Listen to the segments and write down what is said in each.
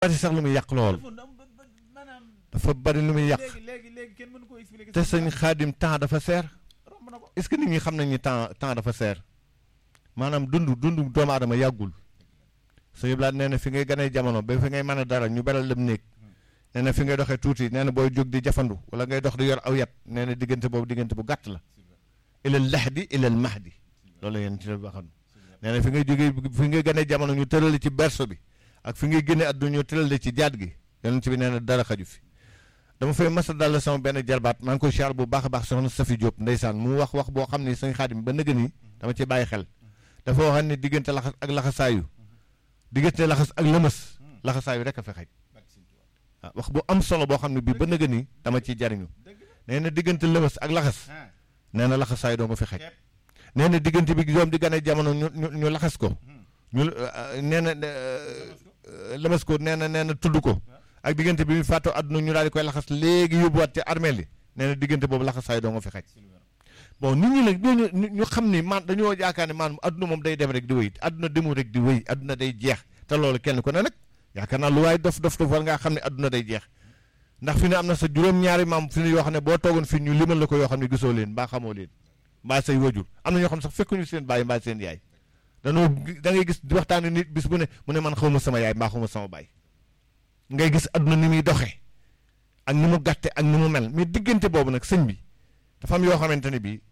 bari sax lu muy yàq lool maanaam dafa bari lu muy yàq léegi léegi léegi kenn mënu koo expliquer te sëñ xaadim temps dafa seer romb na ko est-ce que nit ñi xam nañ ni temps temps dafa seer maanaam dund dund doomu aadama yàggul sëñ Blaat nee na fi ngay ganee jamono ba fi ngay mën a dara ñu beral lam néeg nee na fi ngay doxee tuuti nee na booy jóg di jafandu wala ngay dox di yor aw yat nee na diggante boobu diggante bu gàtt la ilal lahdi ilal mahdi loolu la yéen ci la waxoon nee na fi ngay jógee fi ngay ganee jamono ñu tërale ci berso bi ak fi ngay génne àdduna ñu tërale ci jaat gi yonent bi nee na dara xaju fi dama fay masa dal sama benn jarbaat maa ngi koy siyaar bu baax a baax soxna Safi Diop ndeysaan mu wax wax boo xam ni sëñ Xaadim ba nëgë ni dama ci bàyyi xel dafa waxoon ne diggante laxas ak laxasaayu diggante laxas ak lëmës laxasaayu rek a fa xaj waaw wax bu am solo boo xam ne bii ba nëgë ni dama ciy jariñu nee na diggante lëmës ak laxas nee na laxasaayu doo nga fi xaj nee na diggante bi doom di gane jamono ñu ñu ñu laxas ko ñu nee na lëmës ko nee na nee na tudd ko ak diggante bi mu fàttoo àdduna ñu daal di koy laxas léegi yóbbuwaat ci armeel yi nee na diggante boobu laxasaayu doo nga fi xaj bon nit ñi nag ñooñu ñu xam ni man dañoo yaakaar ne maanaam àdduna moom day dem rek di wéy àdduna demul rek di wéy àdduna day jeex te loolu kenn ku ne nag yaakaar naa lu waaye dof dof dof war ngaa xam ne àdduna day jeex ndax fi ne am na sa juróom-ñaari maam fi ne yoo xam ne boo toogoon fi ñu limal la ko yoo xam ne gisoo leen mbaa xamoo leen mbaa say wajur am na ñoo xam ne sax fekkuñu seen bàyyi mbaa seen yaay danoo da ngay gis di waxtaane nit bis bu ne mu ne man xawma sama yaay mbaa xawma sama baay ngay gis àdduna ni muy doxee ak ni mu gàtte ak ni mu mel mais diggante boobu nag sëñ bi dafa am yoo xamante ne bii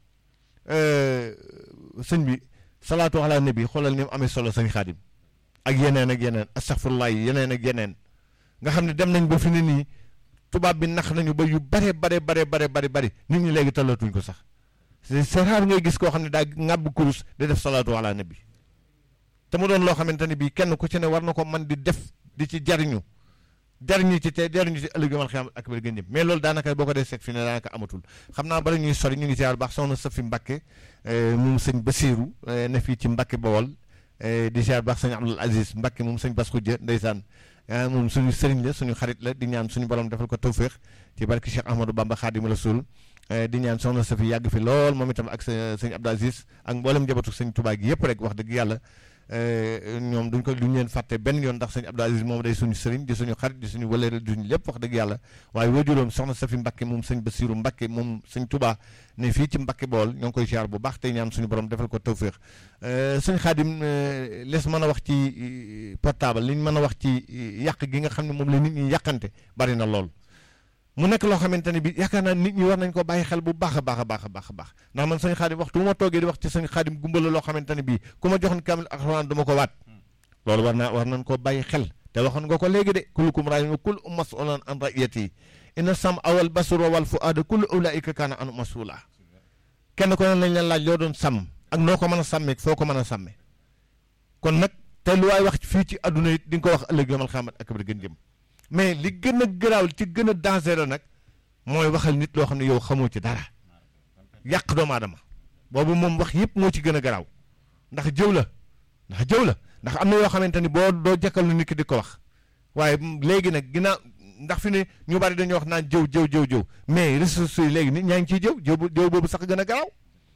sëñ bi salaatu ala nabi xoolal ni mu amee solo sëñ xaadim ak yeneen ak yeneen astaghfirullah yi yeneen ak yeneen nga xam ne dem nañ ba fi ne nii tubaab bi nax nañu ba yu bare bare bare bare bare bari nit ñi léegi talatuñ ko sax c'est rare ngay gis koo xam ne daa ŋàbb kurus di def salaatu ala nabi te mu doon loo xamante ne bii kenn ku ci ne war na ko man di def di ci jariñu jariñu ci te jariñu ci ëllëg yomal xiyam ak bër gën jëm mais loolu daanaka boo ko dee seet fi ne daanaka amatul xam naa bala ñuy sori ñu ngi ziar baax soxna Safi Mbacke moom sëñ Basiiru ne fii ci Mbacke Bawol di ziar baax sëñ Abdul Aziz Mbacke moom sëñ Bas Xujja ndeysaan moom suñu sëriñ la suñu xarit la di ñaan suñu borom defal ko tawféex ci barki Cheikh Ahmadou Bamba Xaadimu Rasuul di ñaan soxna Safi yàgg fi lool moom itam ak sëñ Abdul Aziz ak mboolem njabootu sëñ Tuubaa gi yëpp rek wax dëgg yàlla ñoom duñ ko duñ leen fàtte benn yoon ndax sëñ Abdou Aziz moom day suñu sëriñ di suñu xarit di suñu wëleere di suñu lépp wax dëgg yàlla waaye wajuróom soxna Safi Mbakke moom sëñ Basiru Mbakke moom sëñ Touba ne fii ci Mbakke bool ñoo ngi koy ziar bu baax tey ñaan suñu borom defal ko tawféex sëñ Xaadim les mën a wax ci portable liñ mën a wax ci yàq gi nga xam ne moom la nit ñi yàqante bari na lool mu nekk loo xamante ne bi yaakaar naa nit ñi war nañ ko bàyyi xel bu baax a baax a baax a baax a baax ndax man sëñ xaadim waxtu bu ma toogee di wax ci sëñ xaadim gumbala loo xamante ne bii ku ma joxoon kaamil alxuraan du ma ko waat loolu war naa war nañ ko bàyyi xel te waxoon nga ko léegi de kullukum raa'in wa kullukum mas'uulun an ra'iyyatihi inna sam'a wal basara wal fu'aada kullu ulaa'ika kaana anhu mas'uula kenn ko ne lañ leen laaj loo doon sàmm ak noo ko mën a sàmmee foo ko mën a sàmmee kon nag te lu waay wax fii ci adduna it di nga ko wax ëllëg yomal xaamat ak bi gën jëm mais li gën a garaaw ci gën a dangereux nag mooy waxal nit loo xam ne yow xamoo ci dara yàq doomu aadama boobu moom wax yëpp moo ci gën a garaaw ndax jëw la ndax jëw la ndax am na yoo xamante ni boo doo jëkkal lu nit ki di ko wax waaye léegi nag ginnaaw ndax fi ne ñu bari dañuy wax naan jëw jëw jëw jëw mais réseaux sociaux yi léegi nit ñaa ngi ciy jëw jëw jëw boobu sax gën a garaaw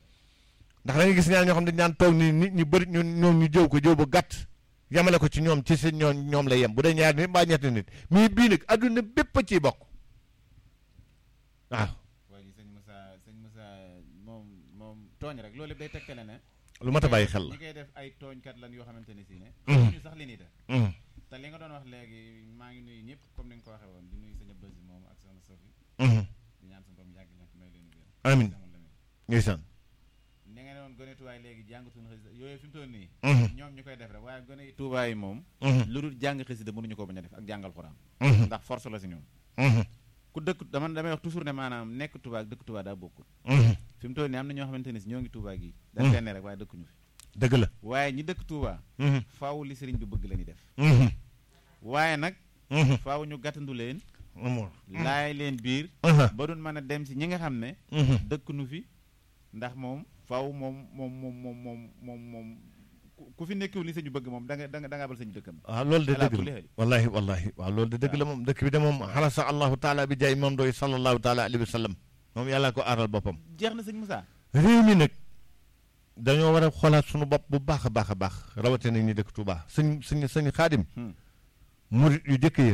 ndax da nga gis ñaar ñoo xam ne dañ naan toog ni nit ñu bëri ñun ñoom ñu jëw ko jëw bu gàtt yamale ko ci ñoom ci seen ñoom ñoom la yem bu dee ñaari nit mbaa ñetti nit mais bii nag adduna bépp a ciy bokk waaw. waaye sëñ Moussa sëñ Moussa moom moom tooñ rek loolu day tekkale ne. lu mat a bàyyi xel la ñi koy def ay tooñkat lan yoo xamante ne si ne. ñu sax li nii def. te li nga doon wax léegi maa ngi nuyu ñëpp comme ni nga ko waxee woon di nuyu sëñ Abdou moom ak soxna Sofi. di ñaan suñu borom yàgg leen fi may leen wér. amiin ndeysaan. ni nga ne woon gone tubaay léegi jàngatuñu xasida yooyu fi mu toll nii. ñoom ñu koy def rek waaye gone yi tubaay yi moom. lu dul jàng xasida mënuñu ko bañ a def ak jàngal xuraan. ndax force la si ñoom. ku dëkk dama damay wax toujours ne maanaam nekk Touba ak dëkk Touba daa bokkul. fi mu toll nii am na ñoo xamante ne si ñoo ngi Touba gi. dañ leen ne rek waaye dëkkuñu fi. dëgg la. waaye ñi dëkk Touba. faaw li sëriñ bi bëgg la ñuy def. waaye nag. faaw ñu gàttandu leen. laay leen biir. ba duñ mën a dem si ñi nga xam ne. dëkkuñu fi ndax moom faaw moom moom moom moom moom moom moom ku fi nekkul li sëñ bi bëgg moom da nga da nga da nga abal sëñ bi dëkkam. waaw loolu de dëgg la wallahi wallahi waaw loolu de dëgg la moom dëkk bi de moom xalasa allahu taala bi jaay moom doy sallallahu taala alayhi wa sallam moom yàlla ko aaral boppam jeex na sëñ Moussa. réew mi nag dañoo war a xoolaat suñu bopp bu baax a baax a baax rawatina ñi dëkk Touba sëñ sëñ sëñ xaadim murit yu jëkk yi